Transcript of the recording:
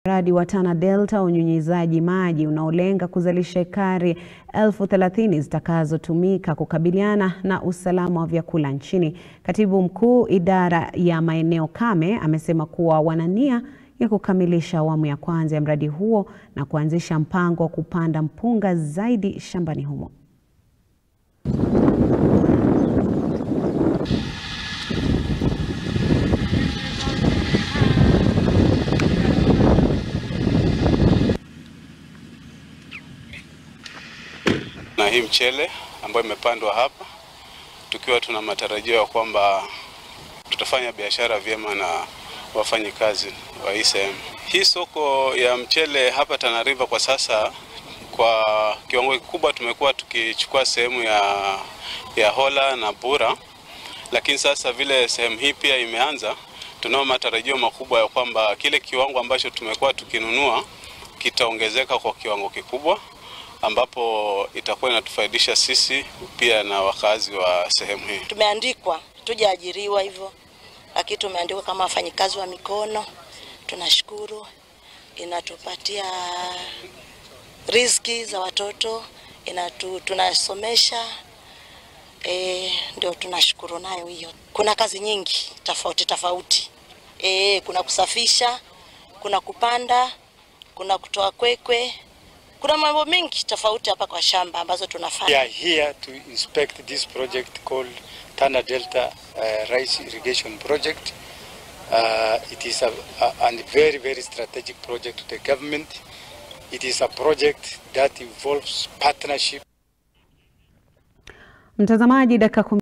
Mradi wa Tana Delta unyunyizaji maji unaolenga kuzalisha ekari elfu thelathini zitakazotumika kukabiliana na usalama wa vyakula nchini. Katibu Mkuu Idara ya Maeneo Kame amesema kuwa wana nia ya kukamilisha awamu ya kwanza ya mradi huo na kuanzisha mpango wa kupanda mpunga zaidi shambani humo. na hii mchele ambayo imepandwa hapa, tukiwa tuna matarajio ya kwamba tutafanya biashara vyema na wafanyikazi wa hii sehemu. Hii soko ya mchele hapa Tana River kwa sasa, kwa kiwango kikubwa tumekuwa tukichukua sehemu ya, ya Hola na Bura, lakini sasa vile sehemu hii pia imeanza, tunao matarajio makubwa ya kwamba kile kiwango ambacho tumekuwa tukinunua kitaongezeka kwa kiwango kikubwa ambapo itakuwa inatufaidisha sisi pia na wakazi wa sehemu hii. Tumeandikwa tujaajiriwa hivyo, lakini tumeandikwa kama wafanyikazi wa mikono. Tunashukuru, inatupatia riziki za watoto, inatu, tunasomesha e, ndio tunashukuru nayo hiyo. Kuna kazi nyingi tofauti tofauti e, kuna kusafisha, kuna kupanda, kuna kutoa kwekwe kuna mambo mengi tofauti hapa kwa shamba ambazo tunafanya. We are here to inspect this project called Tana Delta uh, Rice Irrigation Project. Uh, it is a, a, a very, very strategic project to the government. It is a project that involves partnership. Mtazamaji, dakika